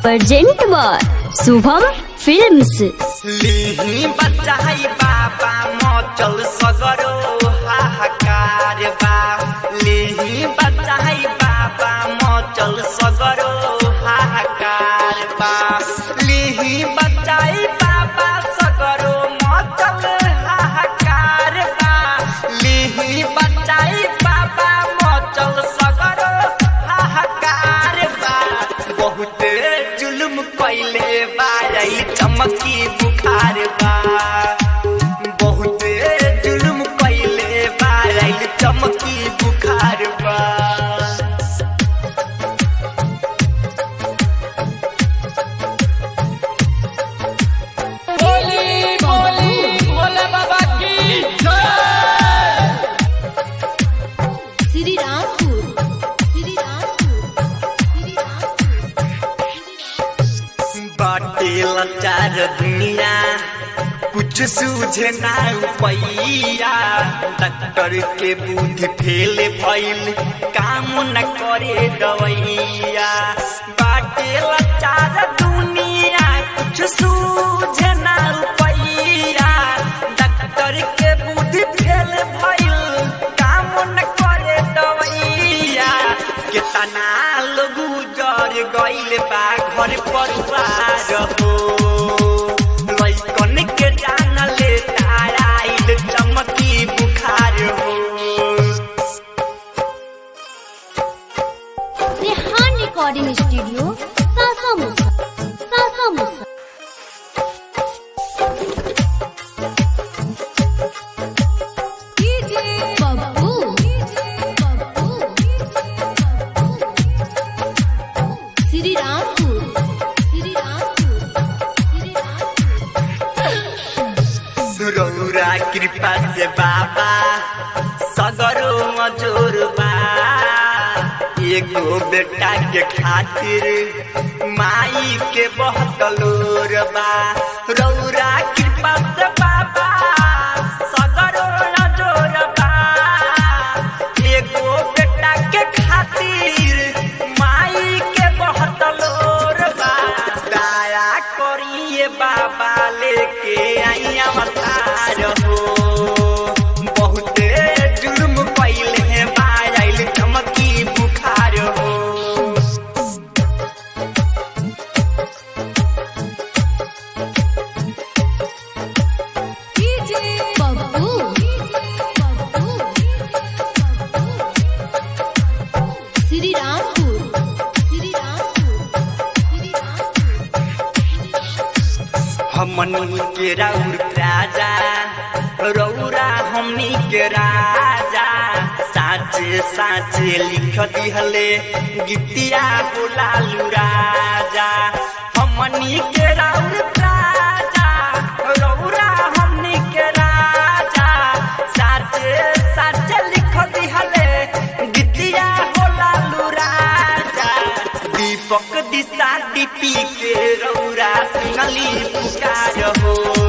present by Shubham films लिही बचाई बाबा मचल सगरो हाहाकार बा लिही बचाई बाबा मचल सगरो हाहाकार बा लिही बचाई बाबा सगरो मचल हाहाकार बा लिही बचाई बाबा मचल सगरो हाहाकार बा बहुते जुल्म कैले बारई चमकी बुखार बा बहुते जुल्म कैले बारई चमकी बुखार बा बोली बोली भोले बाबा की जय श्री रामपुर श्री रामपुर श्री बाटे लाचार दुनिया कुछ सूझे ना पैया डॉक्टर के बुद्धि फेल भइल काम न करे दवैया बाटे लाचार दुनिया कुछ सूझे ना पैया डॉक्टर के बुद्धि फेल भइल काम न करे दवैया केतना लोग उजर गइल बा घर परिवार हो लइकन के जान ले ताराइल चमकी बुखार हो रेहान रिकॉर्डिंग स्टूडियो सासा मुसा सासा मुसा बब्बू बब्बू श्री रामपुर श्री रामपुर श्री रामपुर रौरा कृपा से बाबा सगरो मजूर बा एगो बेटा के खातिर माई के बहुत लोर बा रौरा कृपा से बाबा सगरो मजूर बा एगो बेटा के खातिर माई के बहुत लोर बा दया करिए बाबा लेके आई अवतार हो बहुते जुर्म कैले हैं बाइल चमकी बुखार हो बब्बू बब्बू श्री रामपुर श्री रामपुर श्री रामपुर हमनी के राउर राजा रौरा हमनी के राजा साचे साचे लिख दिहले गीतिया बोलालू राजा हमनी के राउर राजा रौरा हमनी के राजा साचे साचे लिख दिहले गीतिया बोलालू राजा दीपक दिशा दीपी के रौरा सुनली पुकार हो